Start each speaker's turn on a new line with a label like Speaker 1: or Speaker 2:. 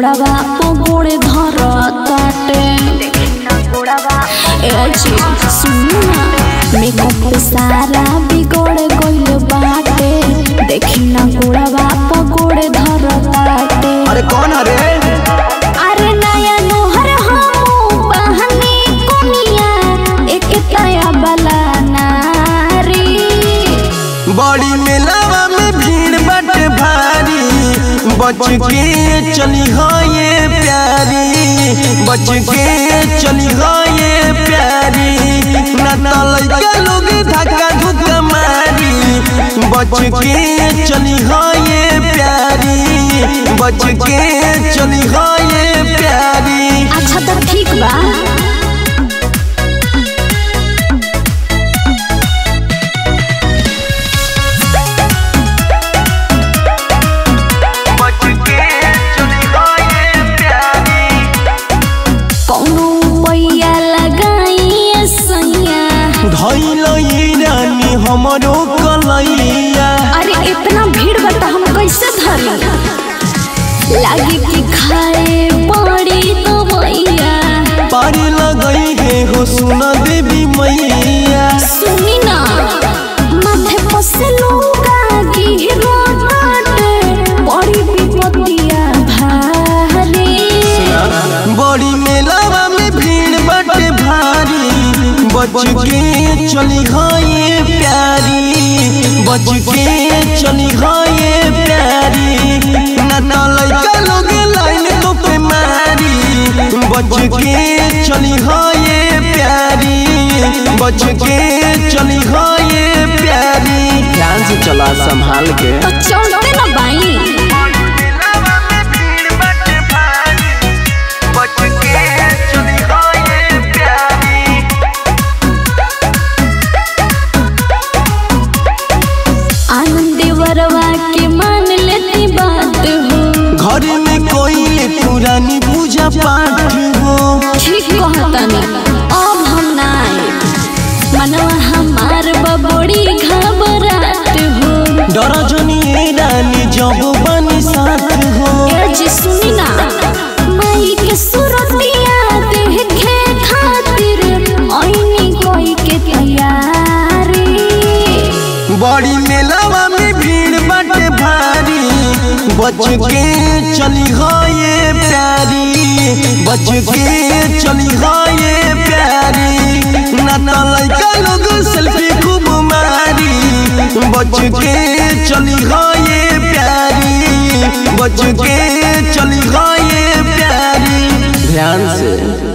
Speaker 1: गोड़ावा पगोड़े धर ताटे ए जी सुनी ना मेकअप पे सारा बिगड़ गइल बाटे देखी ना गोड़ावा पगोड़े धर ताटे
Speaker 2: अरे कौन अरे
Speaker 1: अरे नया नोहर हमू बहनी कोनिया एक तया बला नारी
Speaker 2: बड़ी मेलावा में भीड़ बट भारी बच के चली हो ये प्यारी बच के चली हो ये प्यारी ना तो लइका लोग धक्का धुक्का मारी बच के चली हो ये प्यारी बच के चली हो ये प्यारी
Speaker 1: अच्छा तो ठीक बा
Speaker 2: बच के चली हो ये प्यारी
Speaker 1: कौनो पैया लगाई सैया
Speaker 2: धैल रानी हमरो कलैया
Speaker 1: अरे इतना भीड़ बता हम कैसे धरी लागे कि खाए पड़ी तो भैया
Speaker 2: पारी लगई है हो सुन देवी मैया
Speaker 1: सुनी ना माथे पसे लूका गिरो बाटे बड़ी विपत्तिया भारी
Speaker 2: बड़ी मेलावा में भीड़ बटे भारी बच के चली हो ये प्यारी बच के चली हो ये प्यारी ना तो लइका लोग लाइन तो पे मारी बच के चली हो ये प्यारी बच के चली हो ये प्यारी ध्यान से चला संभाल के
Speaker 1: तो चलते ना बाई आनंद वरवा के मान लेती बात हो
Speaker 2: घर में कोई पुरानी पूजा पाठ हो
Speaker 1: ठीक कहतनी अब हम ना आए मनवा हमार बबोड़ी घबरात हो
Speaker 2: डर जनी रानी जब बनी साथ हो
Speaker 1: ए जी सुनी ना माई के सुरतिया देखे खातिर ओइनी कोई के तैयारी
Speaker 2: बड़ी मेलावा में भीड़ बटे भारी बच के चली हो ये प्यारी बच के चली हो ये प्यारी ना तो लइका लोग सेल्फी खूब मारी बच के चली हो ये प्यारी बच के चली हो ये प्यारी ध्यान से